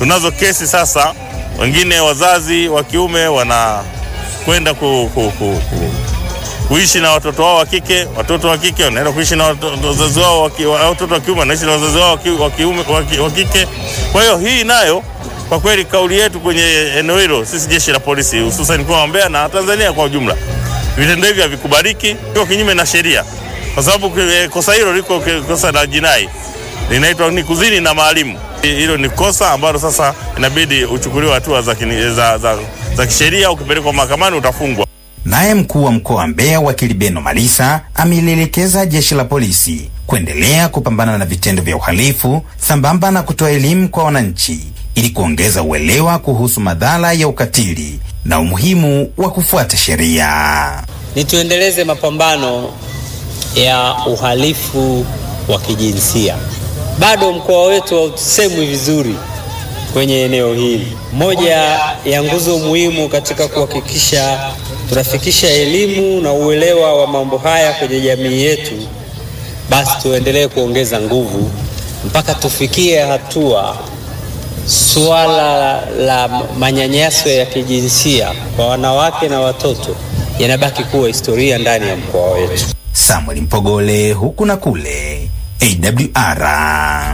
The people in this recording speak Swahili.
tunazo kesi sasa, wengine wazazi wa kiume wanakwenda ku, ku, ku, ku, kuishi na watoto wao wa kike, watoto wa kike wanaenda kuishi na wato- wazazi wao wa ki- wa- watoto wa kiume wanaishi na wazazi wao wa ki- wa kiume wa ki- wa kike. Kwa hiyo hii nayo kwa kweli kauli yetu kwenye eneo hilo, sisi jeshi la polisi hususan mkoa wa Mbeya na Tanzania kwa ujumla, vitendo hivi havikubaliki, iko kinyume na sheria, kwa sababu eh, kosa hilo liko ki- kosa la jinai linaitwa ni kuzini na maalimu. Hilo ni kosa ambalo sasa inabidi uchukuliwe hatua za, kini- za, za, za kisheria. Ukipelekwa mahakamani utafungwa. Naye mkuu wa mkoa wa Mbeya wakili Beno Malisa amelielekeza jeshi la polisi kuendelea kupambana na vitendo vya uhalifu sambamba na kutoa elimu kwa wananchi ili kuongeza uelewa kuhusu madhara ya ukatili na umuhimu wa kufuata sheria. ni tuendeleze mapambano ya uhalifu wa kijinsia. Bado mkoa wetu hausemwi vizuri kwenye eneo hili. Moja ya nguzo muhimu katika kuhakikisha tunafikisha elimu na uelewa wa mambo haya kwenye jamii yetu, basi tuendelee kuongeza nguvu mpaka tufikie hatua suala la manyanyaso ya kijinsia kwa wanawake na watoto yanabaki kuwa historia ndani ya mkoa wetu. Samuel Mpogole huku na kule AWR.